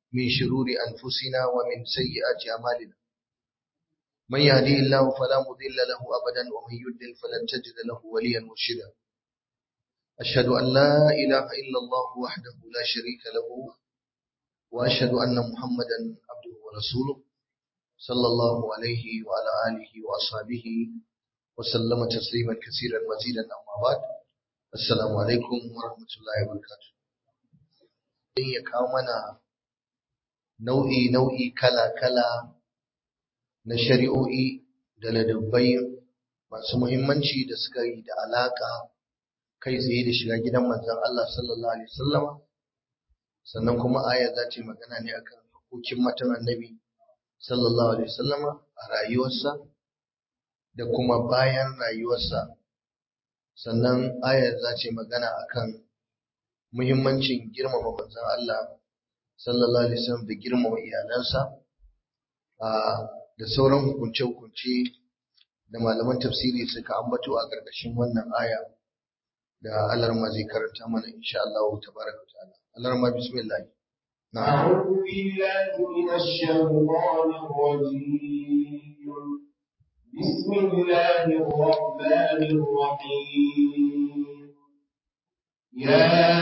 من شرور أنفسنا ومن سيئات أعمالنا من يهديه الله فلا مضل له أبدا ومن يضلل فلن تجد له وليا مرشدا أشهد أن لا إله إلا الله وحده لا شريك له وأشهد أن محمدا عبده ورسوله صلى الله عليه وعلى آله وأصحابه وسلم تسليما كثيرا مزيدا أما بعد السلام عليكم ورحمة الله وبركاته ya kawo mana nau'i nau'i kala kala na shari'o'i da ladabbai masu muhimmanci da suka yi da alaka kai tsaye da shiga gidan manzon Allah sallallahu alaihi wasallama sannan kuma aya za ta magana ne akan hukuncin matan annabi sallallahu alaihi wasallama a rayuwarsa da kuma bayan rayuwarsa sannan ayar za ta magana akan muhimmancin girmama manzon Allah sallallahu alaihi wasallam da girmama iyalansa da sauran hukunce-hukunce da malaman tafsiri suka ambato a ƙarƙashin wannan aya da alarma zai karanta mana insha Allah tabaraka ta'ala alarma bismillah أعوذ بالله من الشيطان الرجيم بسم الله الرحمن الرحيم يا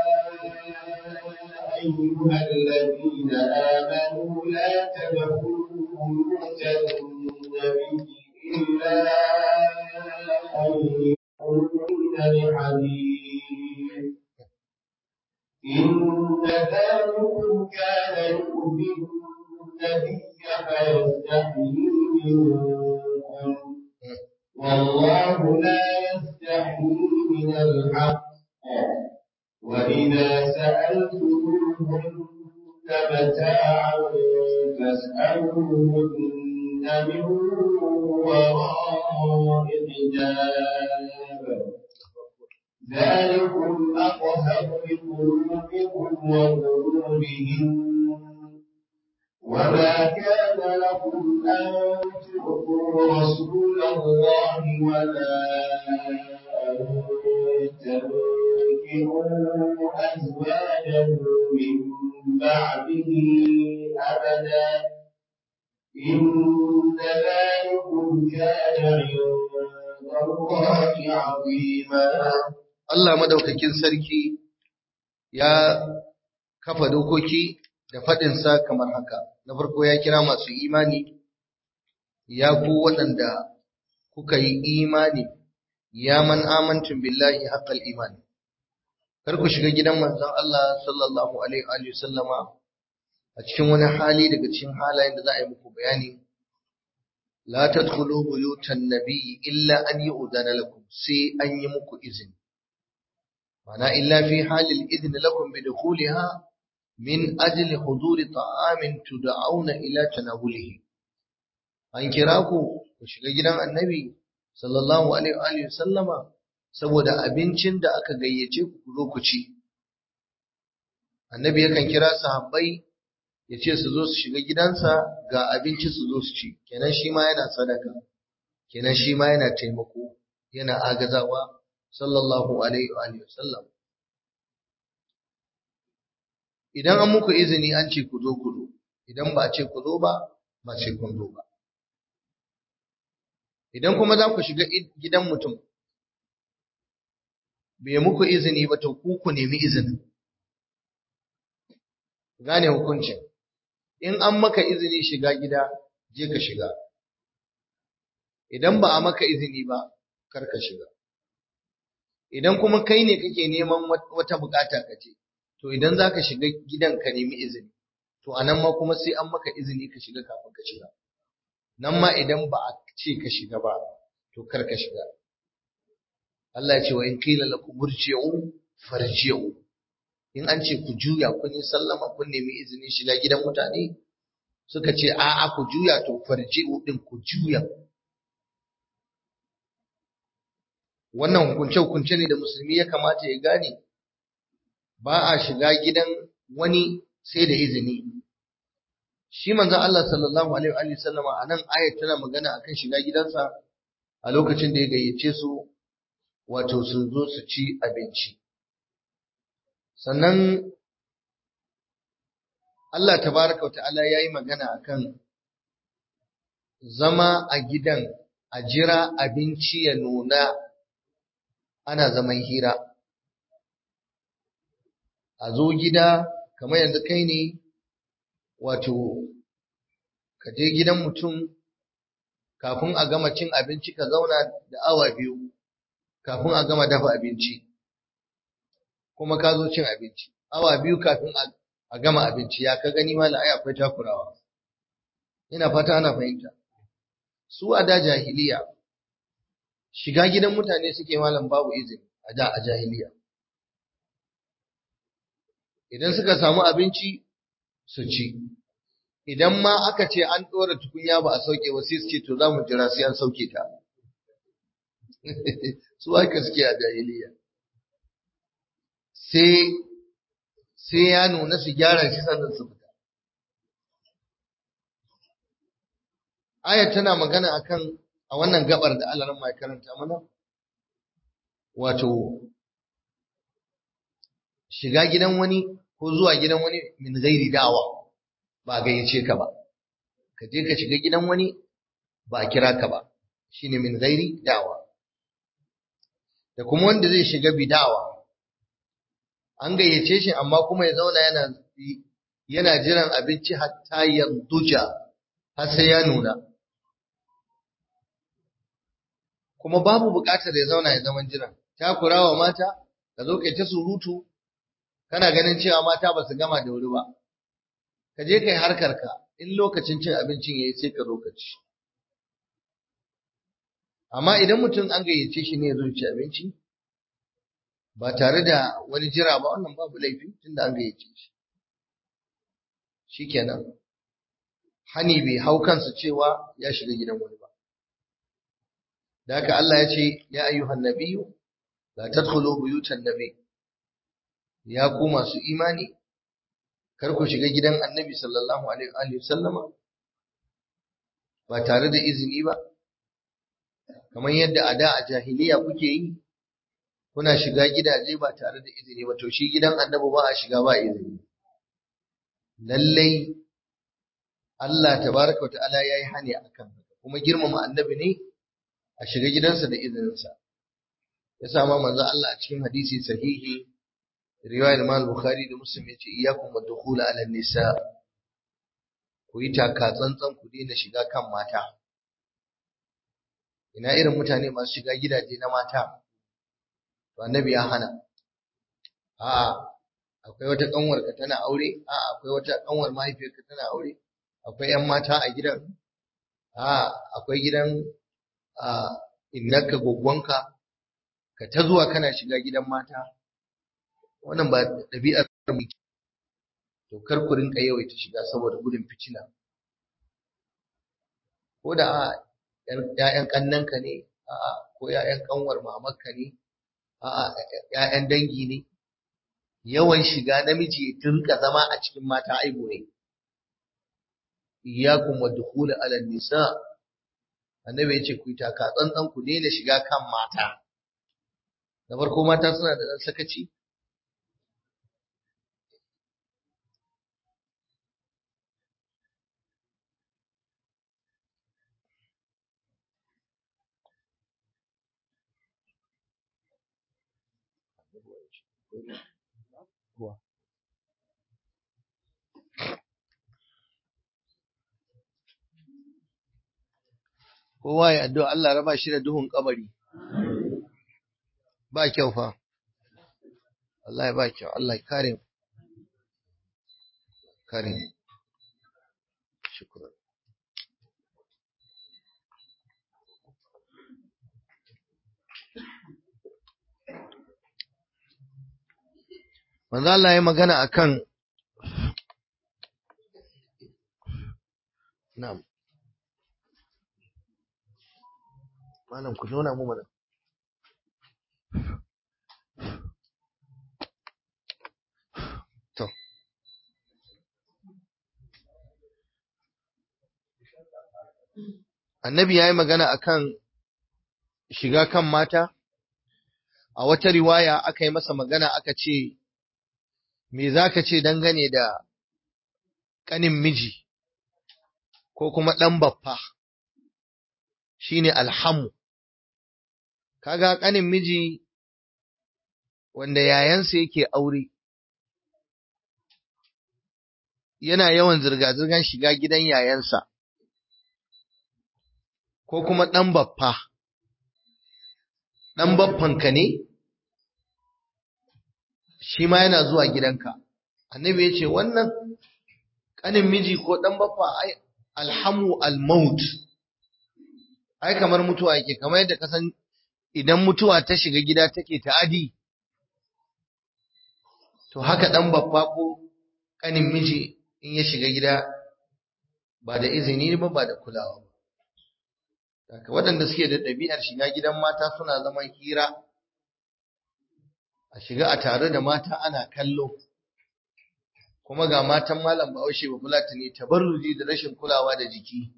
أيها الذين آمنوا لا تدخلوا بيوت النبي إلا أن يؤمن لحديث إن ذلكم كان يؤذي النبي فيستحيي منكم والله لا يستحيي من الحق وإذا سألتموهن متاعا فاسألوهن من وراء حجاب ذلكم أطهر لقلوبكم وقلوبهم وما كان لكم أن تؤتوا رسول الله ولا أن تنكحوا أزواجه من بعده أبدا إن ذلكم كان عند الله عظيما Allah madaukakin sarki ya kafa dokoki da faɗinsa kamar haka. Na farko ya kira masu imani, ya ku waɗanda kuka yi imani, ya man amantun billahi haƙƙal imani. Kar ku shiga gidan manzon Allah sallallahu Alaihi sallama a cikin wani hali daga cikin halayen da za a yi muku bayani. La tadkhulu buyutan nabiyyi illa an yu'dana lakum sai an yi muku izini. معنى إلا في حال الإذن لكم بدخولها من أجل حضور طعام تدعون إلى تناوله an kira ku ku shiga gidan annabi sallallahu alaihi wa sallama saboda abincin da aka gayyace ku ku zo ku ci annabi yakan kira sahabbai ya ce su zo su shiga gidansa ga abinci su zo su ci kenan shi ma yana sadaka kenan shi ma yana taimako yana agazawa sallallahu alaihi wa sallam idan an muku izini an ce ku zo ku zo idan ba a ce ku zo ba ba ce kun zo ba idan kuma za ku shiga gidan mutum bai muku izini ba to ku ku nemi izinin gane hukuncin in an maka izini shiga gida je ka shiga idan ba a maka izini ba kar ka shiga idan kuma kai ne kake neman wata bukata ka ce to idan za ka shiga gidan ka nemi izini to a nan ma kuma sai an maka izini ka shiga kafin ka shiga nan ma idan ba a ce ka shiga ba to kar ka shiga Allah ya ce wa in qila lakum murji'u farji'u in an ce ku juya kun yi sallama kun nemi izini shiga gidan mutane suka ce a'a ku juya to farji'u din ku juya wannan hukunce-hukunce ne da musulmi ya kamata ya gane ba a shiga gidan wani sai da izini shi manzon Allah sallallahu alaihi wa sallama a nan ayat tana magana akan shiga gidansa a lokacin da ya gayyace su wato su zo su ci abinci sannan Allah tabaraka wa ta'ala yayi magana akan zama a gidan a jira abinci ya nuna ana zaman hira a zo gida kamar yanzu kai ne wato ka je gidan mutum kafin a gama cin abinci ka zauna da awa biyu kafin a gama dafa abinci kuma ka zo cin abinci awa biyu kafin a gama abinci ya ka gani mala ai akwai takurawa ina fata ana fahimta su a da jahiliya shiga gidan mutane suke malam babu izini a da a jahiliya idan suka samu abinci su ci idan ma aka ce an ɗora tukunya ba a sauke ba sai su ce to za mu jira sai an sauke ta su haka suke a jahiliya sai sai ya nuna su gyara shi sannan su fita ayat tana magana akan a wannan gabar da Allah ran karanta mana wato shiga gidan wani ko zuwa gidan wani min gairi da'awa ba gayyace ka ba ka je ka shiga gidan wani ba a kira ka ba shine min gairi da'awa da kuma wanda zai shiga bidawa an gayyace shi amma kuma ya zauna yana yana jiran abinci hatta yanduja har sai ya nuna kuma babu buƙatar ya zauna ya zaman jiran takurawa mata ka zo kai ta surutu kana ganin cewa mata ba su gama da wuri ba ka je kai harkar ka in lokacin cin abincin yayi sai ka zo ka ci amma idan mutum an gayyace shi ne ya zo ci abinci ba tare da wani jira ba wannan babu laifi tunda an gayyace shi shikenan hani bai hau kansa cewa ya shiga gidan wani ba da haka Allah ya ce ya ayyuhan nabiyyu la tadkhulu buyutan nabiy ya ku masu imani kar ku shiga gidan annabi sallallahu alaihi wa sallama ba tare da izini ba kamar yadda a da a jahiliya kuke yi kuna shiga gidaje ba tare da izini ba to shi gidan annabi ba a shiga ba izini lallai Allah tabaraka wa ta'ala yayi hani akan kuma girmama annabi ne a shiga gidansa da izininsa ya sama manzo Allah a cikin hadisi sahihi riwayar Imam Bukhari da Muslim yace iyyakum wadkhul ala nisa ku yi taka tsantsan ku daina shiga kan mata ina irin mutane masu shiga gidaje na mata to annabi ya hana a'a akwai wata kanwarka tana aure a'a akwai wata kanwar mahaifiyarka tana aure akwai yan mata a gidan a'a akwai gidan a innaka goggonka ka ta zuwa kana shiga gidan mata wannan ba ɗabi'ar mu to kar ku rinka yawaita shiga saboda gudun fitina ko da a ƴaƴan kannanka ne a'a ko ƴaƴan kanwar mamarka ne a'a ƴaƴan dangi ne yawan shiga namiji ya tunka zama a cikin mata aibu ne iyyakum wadkhul ala nisa annabi ya ce ku yi taka tsantsan ku daina shiga kan mata da farko mata suna da ɗan sakaci kowa ya addu'a Allah raba shi da duhun kabari ba kyau fa wallahi ba kyau Allah ya kare mu kare mu shukran manzo Allah ya magana akan na'am malam ku nuna mu mana to annabi ya yi magana akan shiga kan mata a wata riwaya aka yi masa magana aka ce me za ka ce dangane da ƙanin miji ko kuma ɗan baffa shine alhamu kaga ƙanin miji wanda yayansa yake aure yana yawan zirga-zirgar shiga gidan yayansa ko kuma ɗan baffa ɗan baffanka ne shi ma yana zuwa gidanka annabi ya ce wannan ƙanin miji ko ɗan baffa ai alhamu almaut ai kamar mutuwa yake kamar yadda kasan idan mutuwa ta shiga gida take ta'adi to haka ɗan baffa ko ƙanin miji in ya shiga gida ba da izini ba ba da kulawa ba Daga waɗanda suke da ɗabi'ar shiga gidan mata suna zaman hira a shiga a tare da mata ana kallo kuma ga matan malam bahaushe ba fulatani tabarruji da rashin kulawa da jiki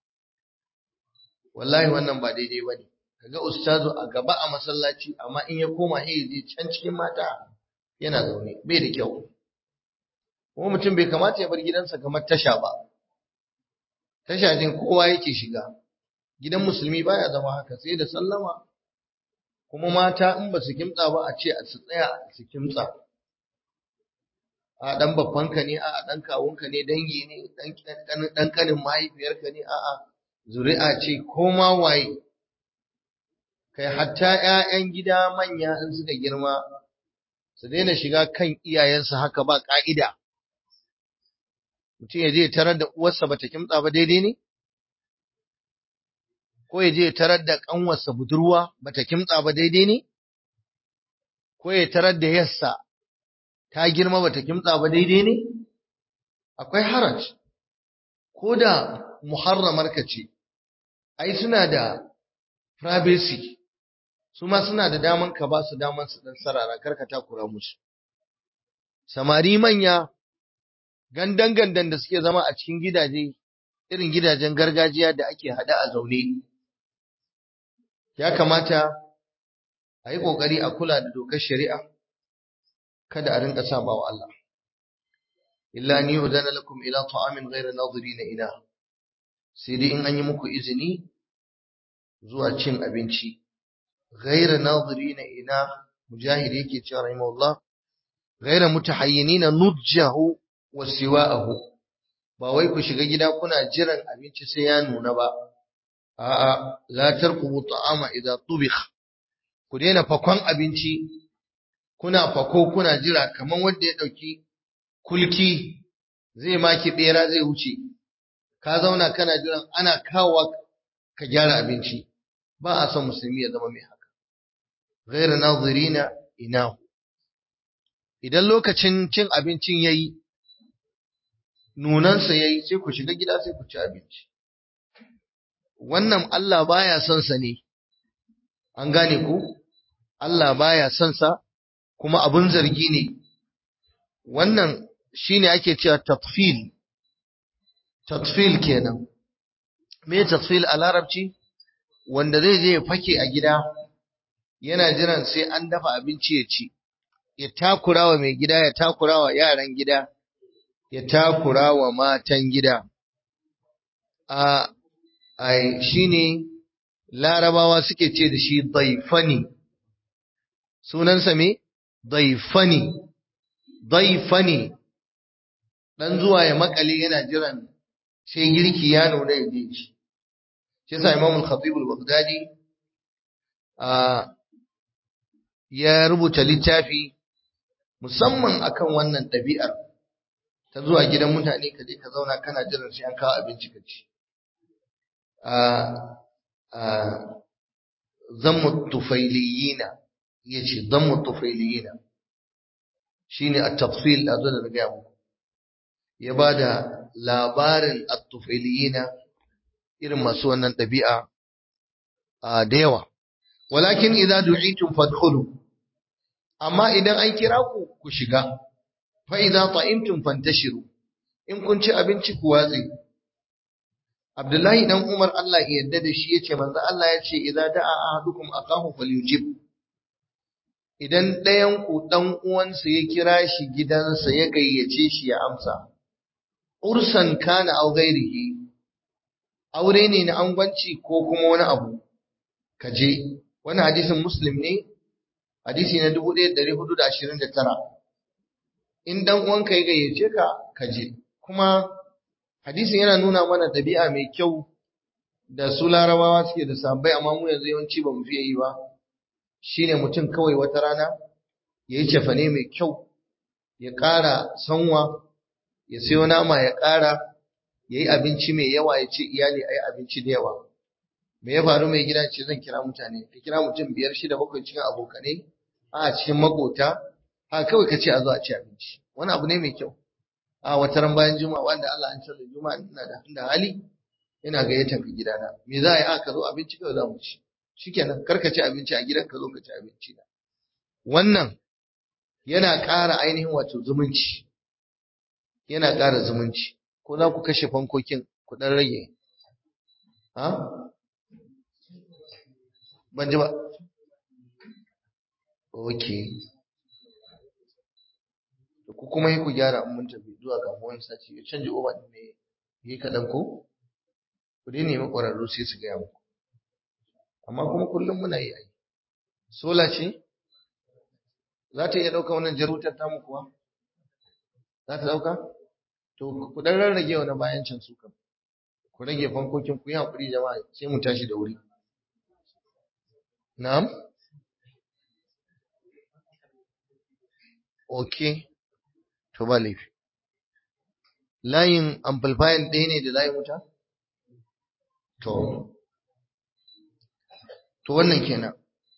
wallahi wannan ba daidai ba ne kaga ustazu a gaba a masallaci amma in ya koma eh zai can cikin mata yana zaune bai da kyau kuma mutum bai kamata ya bar gidansa kamar tasha ba tasha jin kowa yake shiga gidan musulmi baya zama haka sai da sallama kuma mata in ba su kimtsa ba a ce su tsaya su kimtsa a dan babbanka ne a dan kawunka ne dangi ne dan kanin mahaifiyarka ne a a zuri'a ce ko ma waye kai hatta ƴaƴan gida manya in suka girma su daina shiga kan iyayensu haka ba ka'ida mutum ya je tarar da uwarsa bata kimtsa ba daidai ne ko ya je tarar da ƙanwarsa budurwa bata kimtsa ba daidai ne? Ko ya tarar da yassa ta girma bata kimtsa ba daidai ne? Akwai haraj, ko da muharramar ka ce, ai suna da privacy, su ma suna da daman ka ba su daman su ɗan sarara karka takura musu. Samari manya, gandan-gandan da suke zama a cikin gidaje, irin gidajen gargajiya da ake haɗa a zaune. ya kamata a yi ƙoƙari a kula da dokar shari'a kada a rinka saba wa Allah illa ni udana lakum ila ta'amin ghayra nadirina ina sai dai in an yi muku izini zuwa cin abinci ghayra nadirina ina mujahid yake cewa rahimahullah ghayra mutahayyinina nujjahu wa siwa'ahu ba wai ku shiga gida kuna jiran abinci sai ya nuna ba a'a la tarkubu ta'ama idza tubikh ku daina fakon abinci kuna fako kuna jira kaman wanda ya dauki kulki zai maki bera zai wuce ka zauna kana jiran ana kawo ka gyara abinci ba a son musulmi ya zama mai haka ghayra nazirina inahu idan lokacin cin abincin yayi nunansa yayi sai ku shiga gida sai ku ci abinci wannan Allah baya son sa ne an gane ku Allah baya son sa kuma abun zargi ne wannan shine ake cewa tatfil tatfil kenan me tatfil a larabci wanda zai je ya fake a gida yana jiran sai an dafa abinci ya ci ya takurawa mai gida ya takurawa yaran gida ya takurawa matan gida a ai shine larabawa suke ce da shi daifani sunansa me daifani daifani dan zuwa ya makale yana jiran sai girki ya nuna ya je shi shi yasa Imam al-Khatib al-Baghdadi a ya rubuta littafi musamman akan wannan ɗabi'ar ta zuwa gidan mutane ka je ka zauna kana jiran sai an kawo abinci ka ci zammu tufailiyina yace zammu tufailiyina shine at-tafsil da da ga mu ya bada labarin at-tufailiyina irin masu wannan dabi'a da yawa walakin idza du'itum fadkhulu amma idan an kira ku ku shiga fa idza ta'imtum fantashiru in kun ci abinci ku watsi Abdullahi dan Umar Allah ya yarda da shi yace manzo Allah yace idza da'a ahadukum akahu falyujib idan ɗayan ku dan uwansa ya kira shi gidansa ya gayyace shi ya amsa ursan kana aw ghairihi aure ne na angwanci ko kuma wani abu ka je wani hadisin muslim ne hadisi na 1429 in dan uwanka ya gayyace ka ka je kuma hadisin yana nuna mana ɗabi'a mai kyau da su larabawa suke da sabbai amma mu yanzu yawanci ba mu fiye yi ba shine mutum kawai wata rana ya yi cefane mai kyau ya ƙara sanwa ya sayo nama ya ƙara ya yi abinci mai yawa ya ce iyali a yi abinci da yawa me ya faru mai gida ce zan kira mutane ka kira mutum biyar shida bakwai cikin abokanai a cikin makota ha kawai ka ce a zo a ci abinci wani abu ne mai kyau a wata ran bayan juma'a wanda Allah an canza juma'a ina da da hali ina gayyatar ka gidana me za a yi aka zo abinci kawai za mu ci shikenan kar ka ci abinci a gidan ka zo ka ci abinci na wannan yana ƙara ainihin wato zumunci yana ƙara zumunci ko za ku kashe fankokin ku dan rage ha ban ji ba okay ku kuma yi ku gyara in mun tafi zuwa ga wani sati ya canje oba din ne yi kaɗan ko ku dai nemi ƙwararru sai su gaya muku amma kuma kullum muna yi ai sola ce za ta iya ɗauka wannan jarutar tamu kuwa za ta ɗauka to ku ɗan rarrage wani bayan can su kan ku rage fankokin ku yi haƙuri jama'a sai mu tashi da wuri na'am okay to ba laifi layin amplifier ɗaya ne da layin wuta to to wannan kenan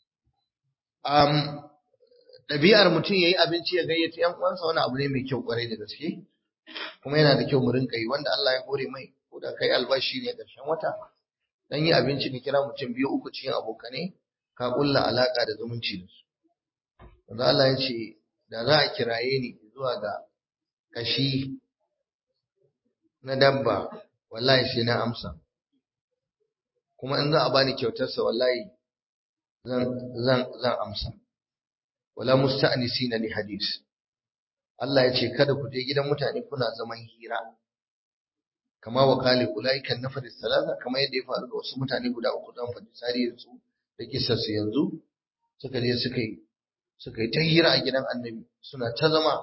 um, ɗabi'ar mutum ya yi abinci ya gayyata ‘yan uwansa wani abu ne mai kyau ƙwarai da gaske kuma yana da kyau mu rinka yi wanda Allah ya kore mai ko da kai albashi ne ƙarshen wata dan yi abinci ka kira mutum biyu uku cikin abokanai ka ƙulla alaƙa da zumunci da su wanda Allah ya ce da za a kiraye ni zuwa ga kashi na dabba wallahi sai na amsa kuma in za a bani kyautarsa wallahi zan zan zan amsa wala musta'nisina li hadis Allah ya ce kada ku je gidan mutane kuna zaman hira kama wa qali ulaika nafar salasa kama yadda ya faru ga wasu mutane guda uku zan faɗi tarihin su da kissar su yanzu suka je suka yi suka yi ta hira a gidan annabi suna ta zama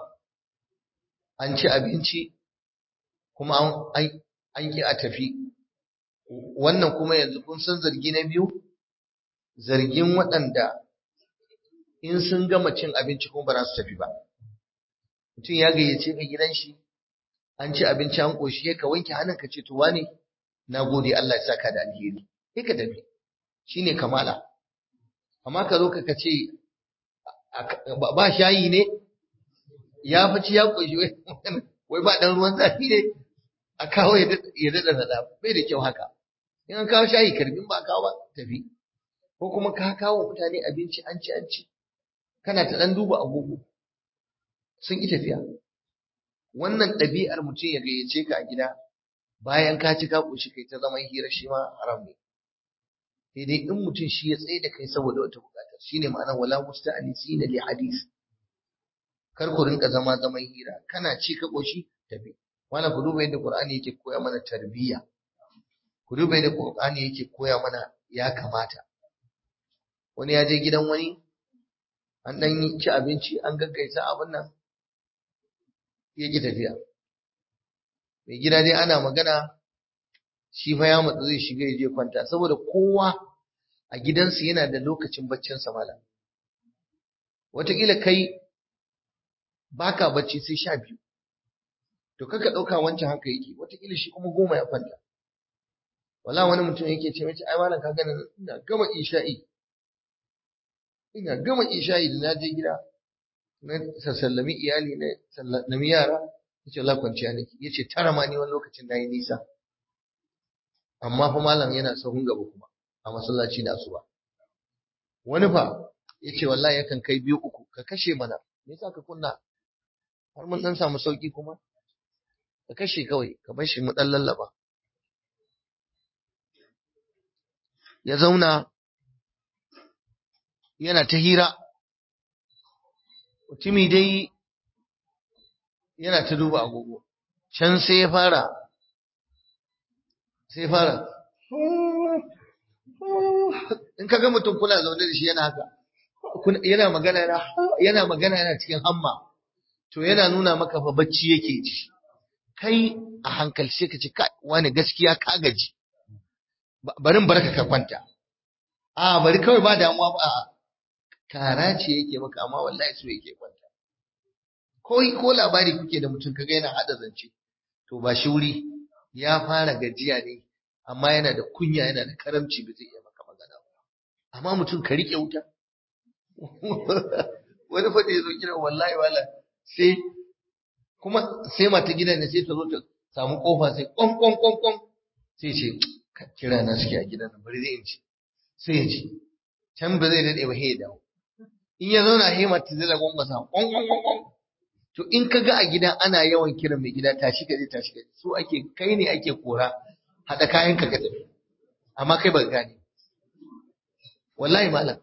an ci abinci kuma an an ki a tafi wannan kuma yanzu kun san zargi na biyu zargin waɗanda in sun gama cin abinci kuma ba za su tafi ba mutum ya gayyace ka gidan shi an ci abinci an ƙoshi ka wanke hannun ka ce to wane na gode Allah ya saka da alheri sai ka tafi shine kamala amma ka zo ka ce ba shayi ne ya faci ya ƙoshi wai ba ɗan ruwan zafi ne a kawo ya daɗa nada bai da kyau haka in an kawo shayi karbin ba kawo ba tafi ko kuma ka kawo mutane abinci an ci an ci kana ta ɗan duba agogo sun ƙi tafiya wannan ɗabi'ar mutum ya gayyace ka a gida bayan ka ci ka ƙoshi kai ta zaman hira shi ma haram ne sai dai in mutum shi ya tsaye da kai saboda wata buƙatar shine ma'anar wala musta'anisina li hadis kar ku rinka zama zaman hira kana ci ka ƙoshi tafi wannan ku duba yadda Qur'ani yake koya mana tarbiyya ku duba yadda Qur'ani yake koya mana ya kamata wani ya je gidan wani an dan ci abinci an gaggaisa abin nan ya ki tafiya mai gida dai ana magana shi fa ya matsu zai shiga ya je kwanta saboda kowa a gidansu yana da lokacin baccin sa mala wataƙila kai baka bacci sai sha biyu to kaka ɗauka wancan haka yake wataƙila shi kuma goma ya kwanta wala wani mutum yake ce mace ai malam ka gani ina gama isha'i ina gama isha'i da na je gida na sallami iyali na sallami yara yace Allah kwanciya nake yace tara ma ni wani lokacin nayi nisa amma fa malam yana sahun gaba kuma a masallaci da asuba wani fa yace wallahi yakan kai biyu uku ka kashe mana me yasa ka kunna har mun dan samu sauki kuma ka kashe kawai ka bar shi mu dan lallaba ya zauna yana ta hira mutumi dai yana ta duba agogo can sai ya fara sai fara in ka ga mutum kuna zaune da shi yana haka yana magana yana yana magana yana cikin hamma to yana nuna maka fa bacci yake ji kai a hankali sai ka ce kai wani gaskiya ka gaji barin barka ka kwanta a bari kawai ba damuwa ba kara ce yake maka amma wallahi so yake kwanta ko ko labari kuke da mutum kaga yana hada zance to ba shi wuri ya fara gajiya ne amma yana da kunya yana da karamci ba zai iya maka magana ba amma mutum ka rike wuta wani fa da yazo kira wallahi wala sai kuma sai mata gidan ne sai ta zo ta samu kofa sai kon kon kon kon sai ce kira na suke a gidan nan bari zai in ci sai ya ci can ba zai dade ba sai ya dawo in ya zauna sai mata zai lagon masa kon kon kon kon to in ka ga a gida ana yawan kiran mai gida tashi ka je tashi ka so ake kai ne ake kora hada kayan ka ka tafi amma kai ba gane wallahi malam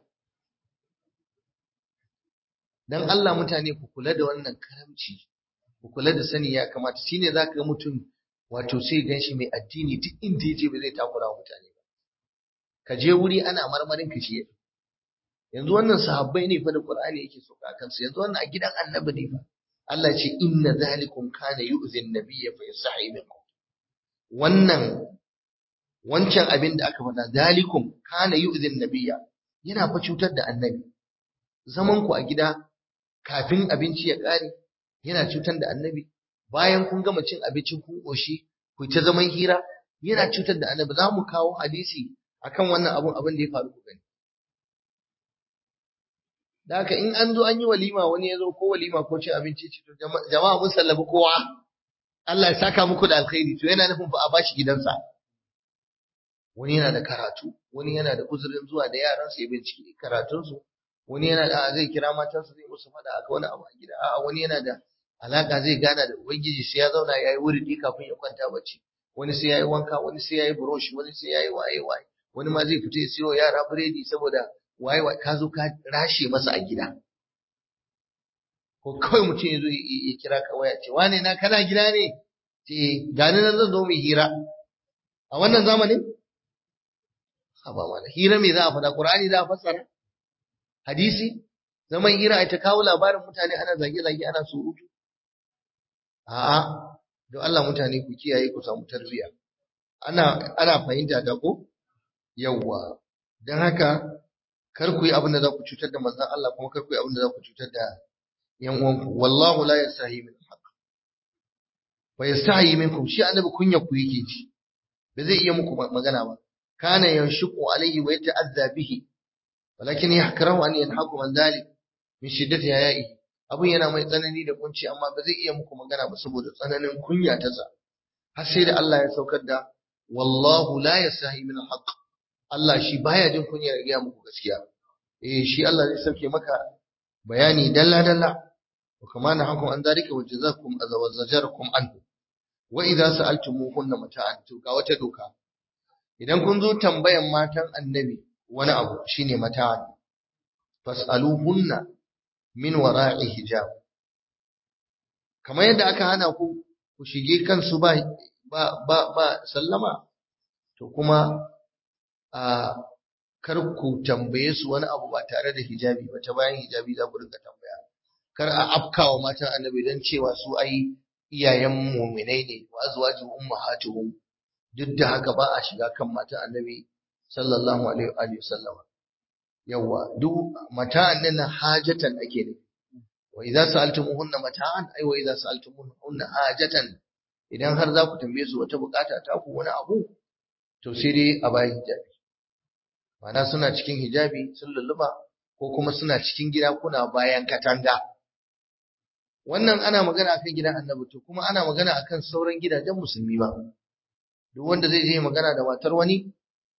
dan Allah mutane ku kula da wannan karamci ku kula da sani ya kamata shine zaka ga mutum wato sai ganshi mai addini duk inda yaje ba zai takura mutane ba ka je wuri ana marmarin ka shi yanzu wannan sahabbai ne fa da Qur'ani yake so ka kansu yanzu wannan a gidan annabi ne fa Allah ce inna zalikum kana yu'zi an-nabiyya fa yasahi minkum wannan wancan abin da aka faɗa zalikum kana yu'zi an-nabiyya yana fa cutar da annabi zaman ku a gida kafin abinci ya ƙare yana cutar da annabi bayan kun gama cin abincin kun ƙoshi ku ta zaman hira yana cutar da annabi za mu kawo hadisi akan wannan abun abin da ya faru ku gani da haka in an zo an yi walima wani ya zo ko walima ko cin abinci ce to jama'a mun sallabi kowa Allah ya saka muku da alkhairi to yana nufin fa a bashi gidansa wani yana da karatu wani yana da uzurin zuwa da yaransa ya bincike karatunsu wani yana da zai kira matansa zai musu fada a wani abu a gida a wani yana da alaka zai gana da ubangiji sai ya zauna yayi wuridi kafin ya kwanta bacci wani sai yayi wanka wani sai yayi brush wani sai yayi waye waye wani ma zai fita ya siyo yara biredi saboda waye waye ka zo ka rashe masa a gida ko kawai mutum ya zo ya kira ka waya ce wane na kana gida ne ce gani nan zan zo mu hira a wannan zamanin haba mana hira me za a faɗa qur'ani za a fassara hadisi zaman hira ai ta kawo labarin mutane ana zage-zage ana surutu a'a don Allah mutane ku kiyaye ku samu tarbiyya ana ana fahimta da ko yawwa dan haka kar ku yi abin da za ku cutar da manzon Allah kuma kar ku yi abin da za ku cutar da yan uwanku wallahu la yastahi min haqq wa yastahi minkum shi annabi kunya ku yake ji ba zai iya muku magana ba kana yanshuqu alayhi wa yata'azza bihi walakin yahkarahu an yanhaku an dhalik min shiddati haya'i abun yana mai tsanani da kunci amma ba zai iya muku magana ba saboda tsananin kunya ta sa har sai da Allah ya saukar da wallahu la yasahi min haqq Allah shi baya jin kunya ya gaya muku gaskiya eh shi Allah zai sauke maka bayani dalla dalla wa kama na hakum an dhalika wa jazakum azawajarakum anhu wa idza sa'altumuhunna mata'an to ga wata doka idan kun zo tambayan matan annabi wani abu shine mata'an fas'aluhunna min wara'i hijab kamar yadda aka hana ku ku shige kansu ba ba ba, ba sallama to kuma a kar ku tambaye su wani abu ba tare da hijabi ba ta bayan hijabi za ku rinka tambaya kar a afkawa matan annabi don cewa su ai iyayen muminai ne wa azwaju ummahatuhum duk da haka ba a shiga kan matan annabi sallallahu alaihi wa sallama yawa duk mata'an nan hajatan ake ne wa idza sa'altumuhunna mata'an ai wa idza sa'altumuhunna hajatan idan har za ku tambaye su wata bukata ta ku wani abu to sai dai a bayan hijabi Mana suna cikin hijabi sun lulluba ko kuma suna cikin gida kuna bayan katanga wannan ana magana akan gidan annabi to kuma ana magana akan sauran gidajen musulmi ba duk wanda zai je magana da matar wani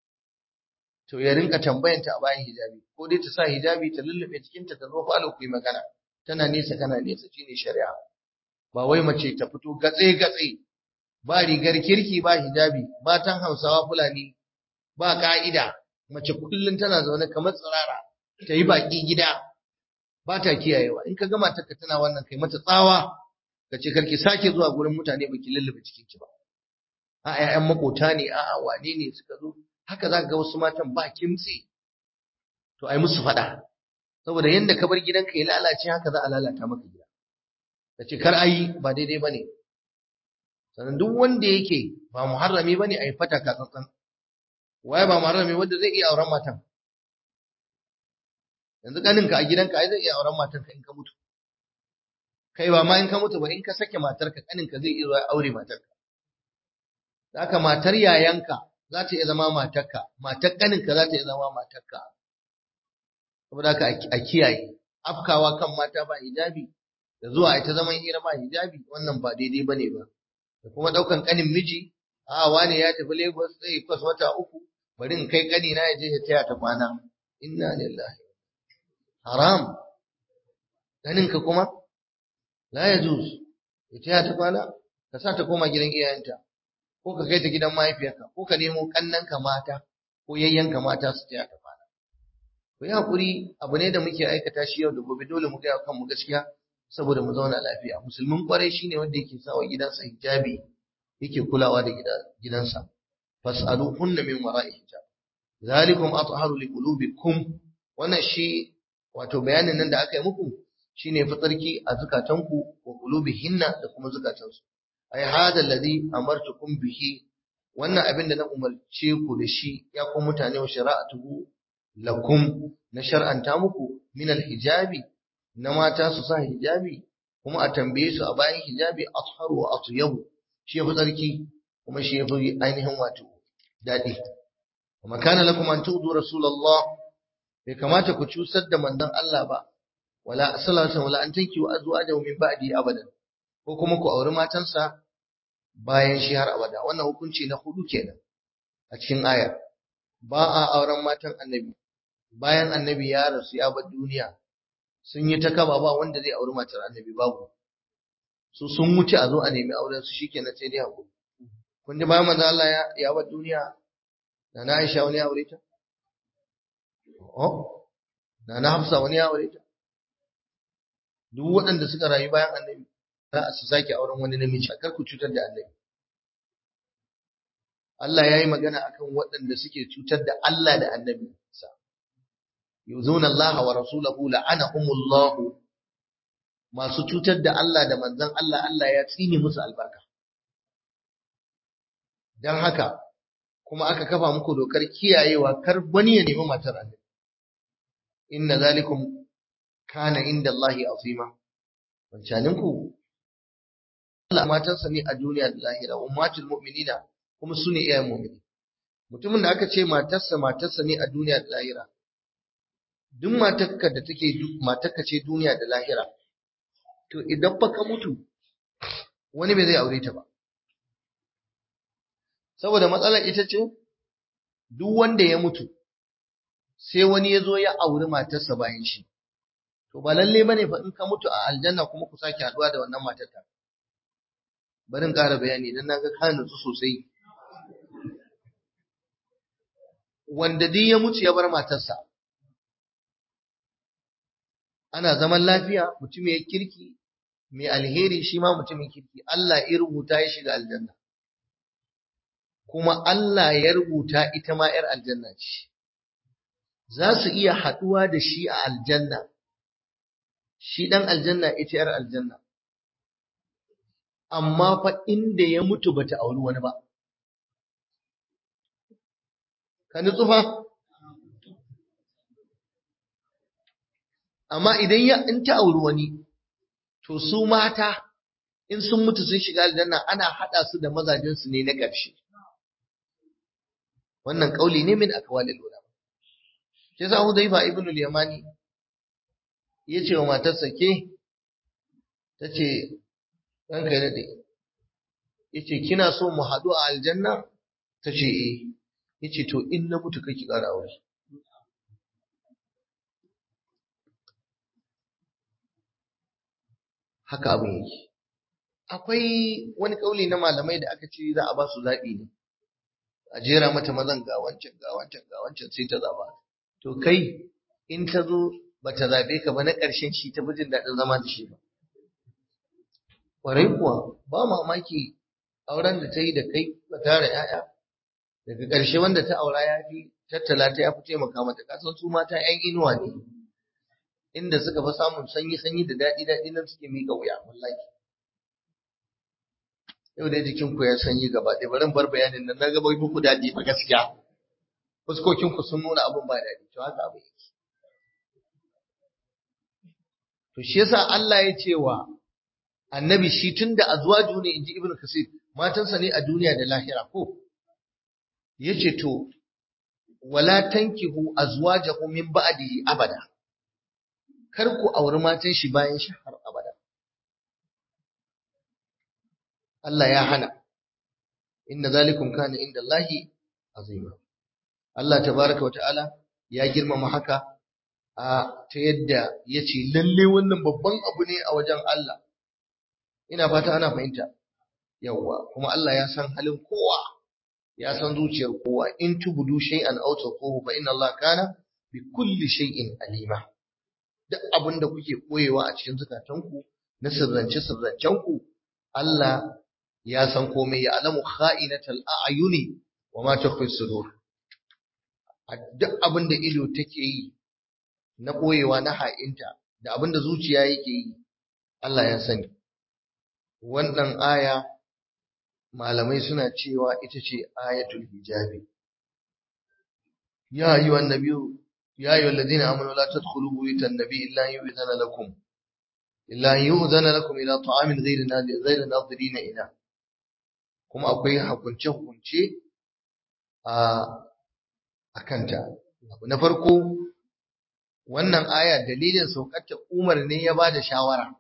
to ya rinka tambayanta a bayan hijabi ko dai ta sa hijabi ta lullube cikinta ta zo falo ku yi magana tana nesa kana nesa shine shari'a ba wai mace ta fito gatse gatse ba rigar kirki ba hijabi matan Hausawa Fulani ba ka'ida mace kullun tana zaune kamar tsirara ta yi baki gida ba ta kiyayewa in ka gama ta tana wannan kai mata tsawa ka ce karki sake zuwa gurin mutane baki lullube cikinki ba a ƴaƴan makota ne a wane ne suka zo haka za ka ga wasu matan ba kimtsi to ai musu faɗa saboda yanda ka bar gidanka ya lalace haka za a lalata maka gida ka ce kar ayi ba daidai bane sannan duk wanda yake ba muharrami bane ai fata ka tsantsan waye ba muharrami wanda zai iya auren matan yanzu kaninka a gidanka ai zai iya auren matarka in ka mutu kai ba ma in ka mutu ba in ka sake matarka kaninka zai iya aure matarka haka matar yayanka za ta iya zama matarka matar kaninka za ta iya zama matarka saboda haka a kiyaye afkawa kan mata ba hijabi da zuwa ita zaman hira ba hijabi wannan ba daidai bane ba da kuma daukan kanin miji a wane ya tafi Lagos zai kwas wata uku bari in kai kani na je ya taya ta kwana inna lillahi haram kaninka kuma la yajuz ya taya ta kwana ka sa ta koma gidan iyayenta ko ka kai ta gidan mahaifiyarka ko ka nemo kannanka mata ko yayyanka mata su taya ta kwana ku yi hakuri abu ne da muke aikata shi yau da gobe dole mu gaya kanmu gaskiya saboda mu zauna lafiya musulmin kwarai shine wanda yake sawa gidansa hijabi yake kulawa da gidansa fasalu hunna min wara'i hijab zalikum atharu liqulubikum wannan shi wato bayanin nan da aka yi muku shine fitarki a zukatanku wa qulubihinna da kuma zukatansu ai hada alladhi amartukum bihi wannan abin da na umarce ku da shi ya ku mutane wa shara'atuhu lakum na shar'anta muku min alhijabi na mata su sa hijabi kuma a tambaye su a bayan hijabi atharu wa atyabu shi yafi tsarki kuma shi yafi ainihin wato dadi kuma kana lakum an tu'du rasulullah bai kamata ku cusar da manzon Allah ba wala sallallahu wala an tanki wa azwajahu min ba'di abadan ko kuma ku auri matansa bayan shi har abada wannan hukunci na hudu kenan a cikin ayar ba a auren matan annabi bayan annabi ya rasu ya bar duniya sun yi ta kaba ba wanda zai auri matar annabi babu su sun wuce a zo a nemi auren su shikenan sai dai hakuri kun ji bayan manzo Allah ya ya bar duniya da na Aisha wani ya aure ta oh da na Hafsa wani ya aure ta duk waɗanda suka rayu bayan annabi za su sake auren wani namiji kar ku cutar da annabi Allah ya yi magana akan waɗanda suke cutar da Allah da annabi sa yuzuna Allah wa rasulahu la'anahumullahu masu cutar da Allah da manzon Allah Allah ya tsine musu albarka dan haka kuma aka kafa muku dokar kiyayewa kar wani ya nemi matar annabi inna zalikum kana inda Allahi azima wancanin ku Allah matansa ne a duniya da lahira ummatul mu'minina kuma su ne iyayen mu'mini mutumin da aka ce matarsa matarsa ne a duniya da lahira duk matarka da take matarka ce duniya da lahira to idan fa ka mutu wani bai zai aure ta ba saboda matsalar ita ce duk wanda ya mutu sai wani ya zo ya auri matarsa bayan shi to ba lalle bane fa in ka mutu a aljanna kuma ku sake haduwa da wannan matar ta bari in ƙara bayani dan naga ka nutsu sosai wanda duk ya mutu ya bar matarsa ana zaman lafiya mutum ya kirki mai alheri shi ma mutumin kirki Allah ya rubuta ya shiga aljanna kuma Allah ya rubuta ita ma 'yar aljanna ce za su iya haɗuwa da shi a aljanna shi ɗan aljanna ita ‘yar aljanna, amma fa inda ya mutu bata auri wani ba. Ka nutsu fa? Amma idan ya in ta auri wani, to su mata in sun mutu sun shiga aljanna ana haɗa su da mazajensu ne na ƙarshe. Wannan ƙauli ne min akwalil ulama. Shi yasa Hudayfa ibn al-Yamani ya ce wa matarsa ke ta ce ɗanka ya daɗe ya ce kina so mu haɗu a aljanna ta ce eh ya ce to in na mutu kake ƙara aure haka abin yake akwai wani ƙauli na malamai da aka ce za a ba su zaɓi ne a jera mata mazan ga wancan ga wancan ga wancan sai ta zaɓa to kai in ta zo ba ta zaɓe ka ba na ƙarshen shi ta jin daɗin zama da shi ba. kwarai kuwa ba mamaki auren da ta yi da kai ba tara ‘ya'ya daga ƙarshe wanda ta aura ya fi tattala ta ya fi taimaka mata kasan su mata ‘yan inuwa ne inda suka fi samun sanyi-sanyi da daɗi-daɗi nan suke miƙa wuya wallahi yau dai jikin ku ya sanyi gaba ɗaya bari bar bayanin nan na ga bai muku daɗi ba gaskiya fuskokin ku sun nuna abin ba daɗi to haka abu yake to shi yasa Allah ya ce wa annabi shi tunda azwaju ne inji ibnu kasir matansa ne a duniya da lahira ko yace to wala tankihu azwajahu min ba'dihi abada kar ku auri matan shi bayan shi har abada Allah ya hana inna zalikum kana inda Allahi azima Allah tabaraka wa ta'ala ya girmama haka a ta yadda ya ce lalle wannan babban abu ne a wajen Allah ina fata ana fahimta yawwa kuma Allah ya san halin kowa ya san zuciyar kowa in tubudu shay'an aw tuquhu fa inna Allah kana bi kulli shay'in alima duk abin da kuke koyewa a cikin zukatanku na sirrance sirrancenku Allah ya san komai ya alamu kha'inatal a'yuni wa ma tukhfi sudur duk abin da ido take yi na koyewa na ha'inta da abin da zuciya yake yi Allah ya sani wannan aya malamai suna cewa ita ce ayatul hijabi ya ayyuhan nabiyyu ya ayyuhal ladina amanu la tadkhulu buyutan nabiy illa yu'zana lakum illa yu'zana lakum ila ta'amin ghayri nadir ghayri nadirina ila kuma akwai hukunce hukunce a akanta abu na farko wannan aya dalilin saukarta Umar ne ya bada shawara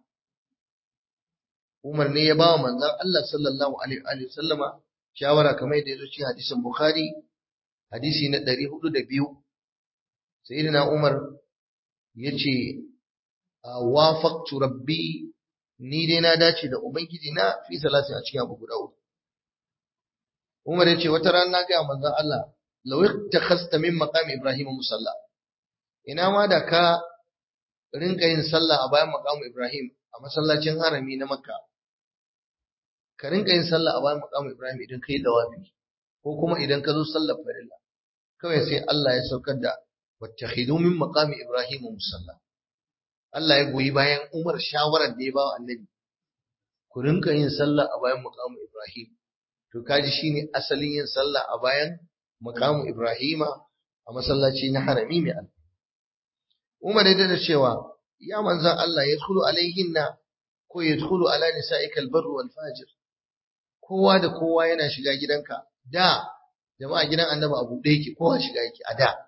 Umar ne ya ba wa manzon Allah sallallahu alaihi wa sallama shawara kamar yadda yazo cikin hadisin Bukhari hadisi na 402 sayyidina Umar yace wafaqtu rabbi ni dai na dace da ubangiji na fi salatin a cikin abu guda uku Umar yace wata rana na ga manzon Allah law ittakhasta min maqami Ibrahim musalla ina ma da ka rinka yin sallah a bayan maqamu Ibrahim a masallacin harami na Makka ka rinka yin sallah a bayan maqamu Ibrahim idan kai dawafi ko kuma idan ka zo sallar farilla kawai sai Allah ya saukar da wattakhidu min maqami Ibrahim musalla Allah ya goyi bayan Umar shawarar da ya ba wa Annabi ku rinka yin sallah a bayan maqamu Ibrahim to kaji shine asalin yin sallah a bayan maqamu Ibrahima a masallaci na harami mai alfa Umar ya da cewa ya manzan Allah ya dkhulu alaihinna ko ya dkhulu ala nisa'ikal barru wal fajir kowa da kowa yana shiga gidanka da jama'a gidan annabi abu da yake kowa shiga yake a da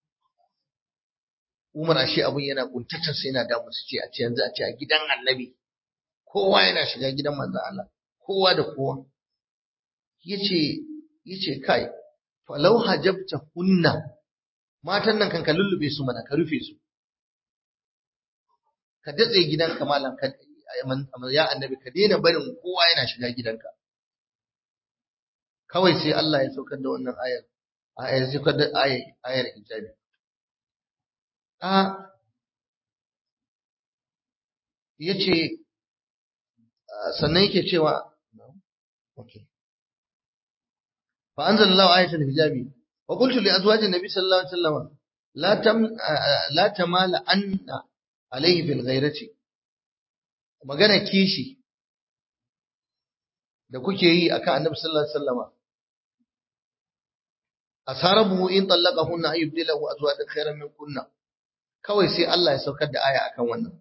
Umar ashe abun yana kuntatar sai yana damu su ce a ce yanzu a ce a gidan annabi kowa yana shiga gidan manzan Allah kowa da kowa yace yace kai falau hajabta hunna matan nan kan ka lullube su mana ka rufe su ka datse gidanka malam ka ya annabi ka daina barin kowa yana shiga gidanka kawai sai Allah ya saukar da wannan ayar ayar saukar da ayar ayar hijabi a yace sannan yake cewa okay fa anzalallahu ayatul hijabi wa qultu li azwajin nabi sallallahu alaihi wasallam la tam la tamala anna alaihi bil ghairati magana kishi da kuke yi akan annabi sallallahu alaihi wasallama asarabu in tallaqahunna ay yubdilahu azwajan khairan min kunna kawai sai Allah ya saukar da aya akan wannan